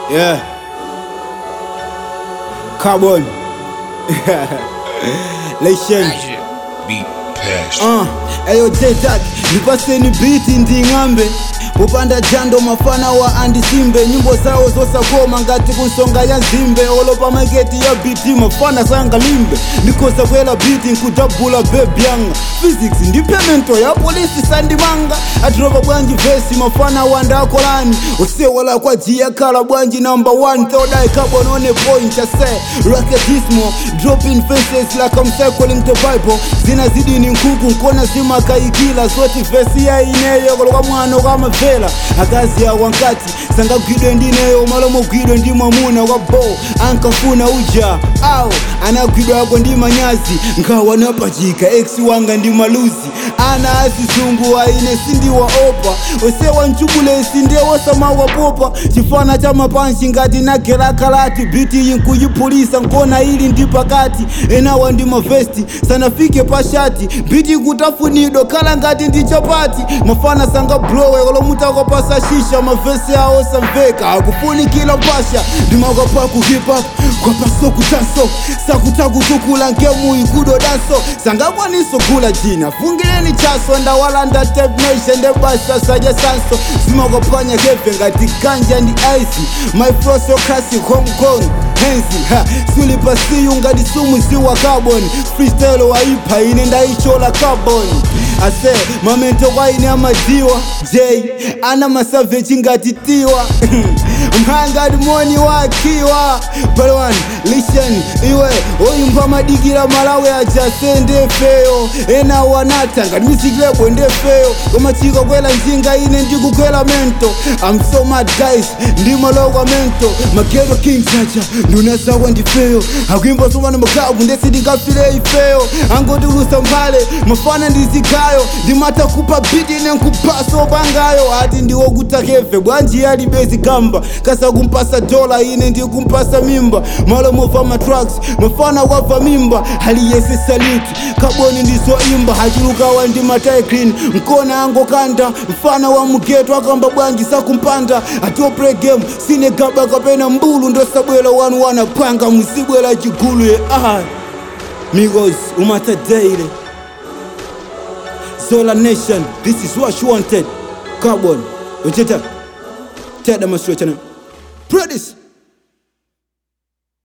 Yeah. Carbon. Lation. Beat passion. Uh, eyo jetak nipaseni biti nding'ambe popanda jando mafana wa andisimbe nyimbo zawo zosakoma ngati kunsonga ya nzimbe olopa maketi ya biti mafana sangalimbe ndikosa kwela biti nkudabula bebyanga physics ndi pemento ya polisi sandimanga atiropa bwanji vesi mafana wandakolani osewala kwa jiya kala bwanji number one third eye carbon on a point I say raketismo dropping faces like I'm circling the bible zinazidi ni nkuku nkona zimakaikila zoti vesi ya ineyo koloka mwana ukamavela akazi ya wankati sangagwidwe ndineyo malomo gwidwe ndi mwamuna wa bo ankafuna uja au anagwidwa ako ndi manyazi ngawa napachika ex wanga ndi maluzi ana asizungu aine sindiwaopa osewa nchubulesi ndewosamawapopa chifana cha mapanshi ngati nagelakalati biti yinkuyipulisa nkona ili ndi pakati enawa ndi mavesti sanafike pashati biti kutafunidwa kala ngati ndi chapati mafana sanga blowe kolomutakwapasa shisha mavesi awo samveka akufunikila mpasha ndimakapa ku hip hop kwapaso kutanso sakutakutukula nkemuyi kudo danso sangakwaniso kula jina fungileni chaso ndawalanda tape nation ndebasa saja sanso zimakapanya keve ngati ganja ndi ice my flow so classic hong kong hensi ha sulipasiyu ngati sumu ziwa carbon freestyle waipa ine ndaichola carbon ase mamento kwaine amadziwa j ana masavechi ngati tiwa mhangati moni wakiwa balwan listen iwe oyimba madikira malawi ajase ndefeyo ena wanata ngati misikilebwe ndefeyo komachika kwela njinga ine ndikukwela mento I'm so mad guys ndimalokwa mento mageto king chacha ndunasakwa ndifeyo akuimba somana makabu ndesindingafile ifeyo angotulusa mbale mafana ndizigayo ndimata kupa biti nenkupasa opangayo ati ndiwokutakeve bwanji yalibezi gamba kasa kumpasa dola ine ndikumpasa mimba malo mova matraks mafana wava mimba haliyese saluti kaboni ndizoimba hachilukawa ndi mataiklin mkona angokanda mfana wa mugeto akamba bwanji sakumpanda atopre game sine gaba kapena mbulu ndosabwela wanu wanapanga musibwela chigulu ye ah. migos umata daily Zola Nation, this is what you wanted. Carbon, Ojeta, Ted Demonstration. Produce.